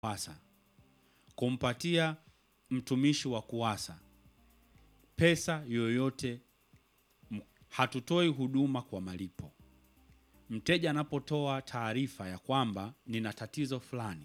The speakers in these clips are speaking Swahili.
KUWASA kumpatia mtumishi wa KUWASA pesa yoyote. m- Hatutoi huduma kwa malipo. Mteja anapotoa taarifa ya kwamba nina tatizo fulani,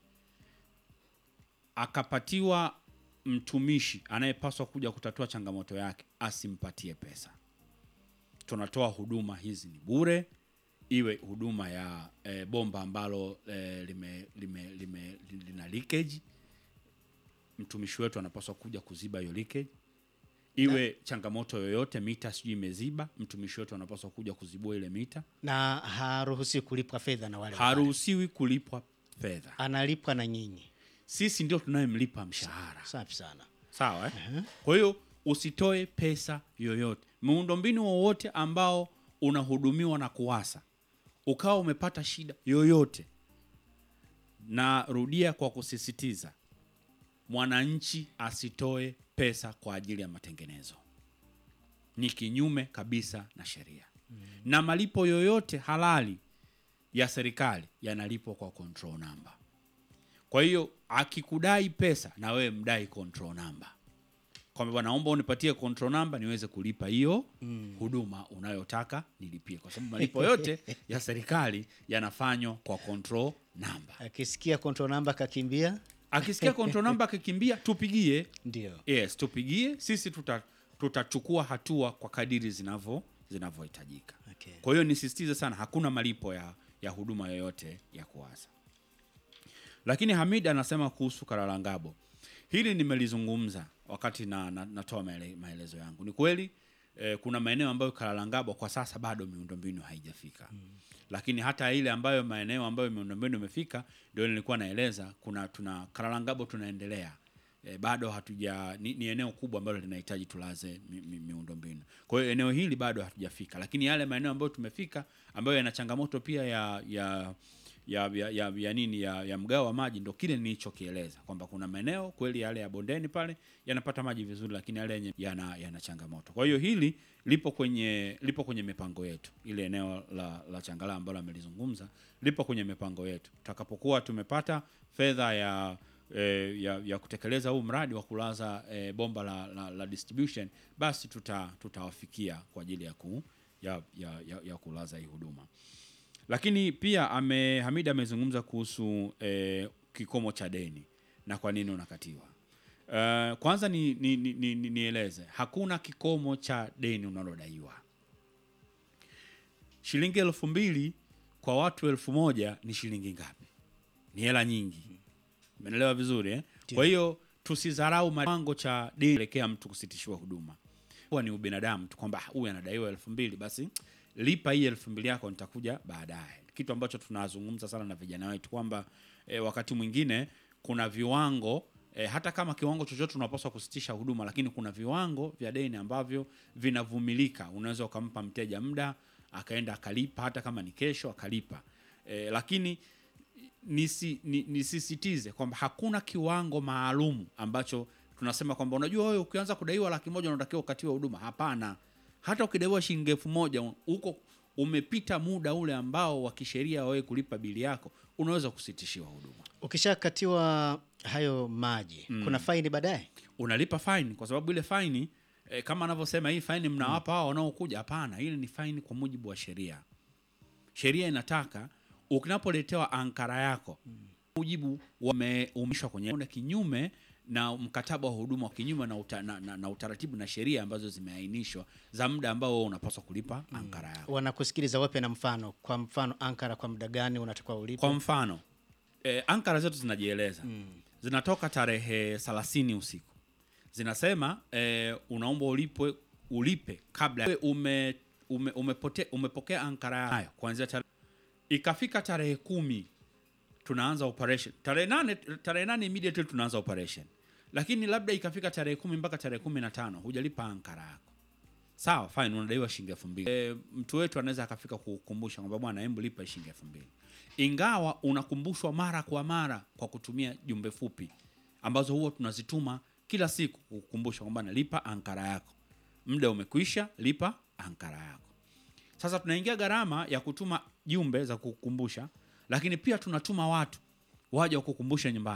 akapatiwa mtumishi anayepaswa kuja kutatua changamoto yake, asimpatie pesa. Tunatoa huduma hizi ni bure, iwe huduma ya e, bomba ambalo e, lime, lime, lime, lina leakage, mtumishi wetu anapaswa kuja kuziba hiyo leakage. Iwe changamoto yoyote, mita sijui imeziba, mtumishi wetu anapaswa kuja kuzibua ile mita. na haruhusi kulipwa fedha na wale wale. Haruhusiwi kulipwa fedha, analipwa na nyinyi. sisi ndio tunayemlipa mshahara. Safi sana. Sawa eh? Kwa hiyo usitoe pesa yoyote. Miundombinu wowote ambao unahudumiwa na KUWASA ukawa umepata shida yoyote, na rudia kwa kusisitiza, mwananchi asitoe pesa kwa ajili ya matengenezo, ni kinyume kabisa na sheria na malipo yoyote halali ya serikali yanalipwa kwa control number. Kwa hiyo akikudai pesa na wewe mdai control number, kwamba bwana, naomba unipatie control number niweze kulipa hiyo huduma unayotaka nilipie, kwa sababu malipo yote ya serikali yanafanywa kwa control number. Akisikia control number kakimbia, Akisikia control number akikimbia, tupigie. ndio Yes, tupigie sisi, tuta tutachukua hatua kwa kadiri zinavyo zinavyohitajika. Okay. Kwa hiyo nisisitize sana, hakuna malipo ya, ya huduma yoyote ya KUWASA. Lakini Hamid anasema kuhusu Karalangabo, hili nimelizungumza wakati na, na, natoa maele, maelezo yangu. Ni kweli eh, kuna maeneo ambayo Karalangabo kwa sasa bado miundombinu haijafika mm. Lakini hata ile ambayo maeneo ambayo miundombinu imefika ndio nilikuwa naeleza, kuna tuna Karalangabo tunaendelea e, bado hatuja ni, ni eneo kubwa ambalo linahitaji tulaze mi, mi, miundombinu. Kwa hiyo eneo hili bado hatujafika, lakini yale maeneo ambayo tumefika ambayo yana changamoto pia ya ya ya, ya, ya, ya nini ya, ya mgao wa maji, ndo kile nilichokieleza kwamba kuna maeneo kweli yale ya bondeni pale yanapata maji vizuri, lakini yale yenye yana, yana changamoto. Kwa hiyo hili lipo kwenye lipo kwenye mipango yetu, ile eneo la, la Changala ambalo amelizungumza lipo kwenye mipango yetu. Tutakapokuwa tumepata fedha ya eh, ya, ya kutekeleza huu mradi wa kulaza eh, bomba la, la, la distribution basi tuta tutawafikia kwa ajili ya, ku, ya, ya, ya, ya kulaza hii huduma. Lakini pia ame Hamida amezungumza kuhusu eh, kikomo cha deni na kwa nini unakatiwa. Uh, kwanza ni, ni, ni, ni, ni, nieleze hakuna kikomo cha deni unalodaiwa. Shilingi elfu mbili kwa watu elfu moja ni shilingi ngapi? Ni hela nyingi. Umeelewa vizuri eh? Kwa hiyo tusidharau kiwango cha deni elekea mtu kusitishiwa huduma. Huwa ni ubinadamu tu kwamba "Ah, huyu anadaiwa elfu mbili basi lipa hii elfu mbili yako nitakuja baadaye. Kitu ambacho tunazungumza sana na vijana wetu kwamba eh, wakati mwingine kuna viwango eh, hata kama kiwango chochote unapaswa kusitisha huduma, lakini kuna viwango vya deni ambavyo vinavumilika. Unaweza ukampa mteja muda akaenda akalipa, hata kama ni kesho akalipa eh, lakini nisi, ni, nisisitize kwamba hakuna kiwango maalum ambacho tunasema kwamba unajua wewe ukianza kudaiwa laki moja unatakiwa ukatiwe huduma. Hapana, hata ukidaiwa shilingi elfu moja un- huko umepita muda ule ambao wa kisheria wewe kulipa bili yako, unaweza kusitishiwa huduma. ukishakatiwa hayo maji kuna faini baadaye. Unalipa faini kwa sababu ile faini eh, kama anavyosema hii faini mnawapa hao wanaokuja. Hapana, ile ni faini kwa mujibu wa sheria. Sheria inataka ukinapoletewa ankara yako mujibu wameumishwa kwenye una kinyume na mkataba wa huduma kinyume na, uta, na, na, na utaratibu na sheria ambazo zimeainishwa za muda ambao wewe unapaswa kulipa ankara yako. Wanakusikiliza wape na mfano, kwa mfano ankara kwa muda gani unatakiwa ulipe? Kwa mfano eh, ankara zetu zinajieleza zinatoka tarehe 30 usiku, zinasema eh, unaomba ulipwe ulipe kabla Wewe ume, ume, umepote, umepokea ankara hayo kuanzia tarehe ikafika tarehe kumi tunaanza operation tarehe nane tarehe nane immediately tunaanza operation, lakini labda ikafika tarehe kumi mpaka tarehe kumi na tano hujalipa ankara yako sawa fine, unadaiwa shilingi elfu mbili. E, mtu wetu anaweza akafika kukumbusha kwamba bwana, hebu lipa shilingi elfu mbili, ingawa unakumbushwa mara kwa mara kwa kutumia jumbe fupi ambazo huwa tunazituma kila siku kukumbusha kwamba nalipa ankara yako, muda umekwisha, lipa ankara yako. Sasa tunaingia gharama ya kutuma jumbe za kukumbusha, lakini pia tunatuma watu waje wakukumbushe nyumbani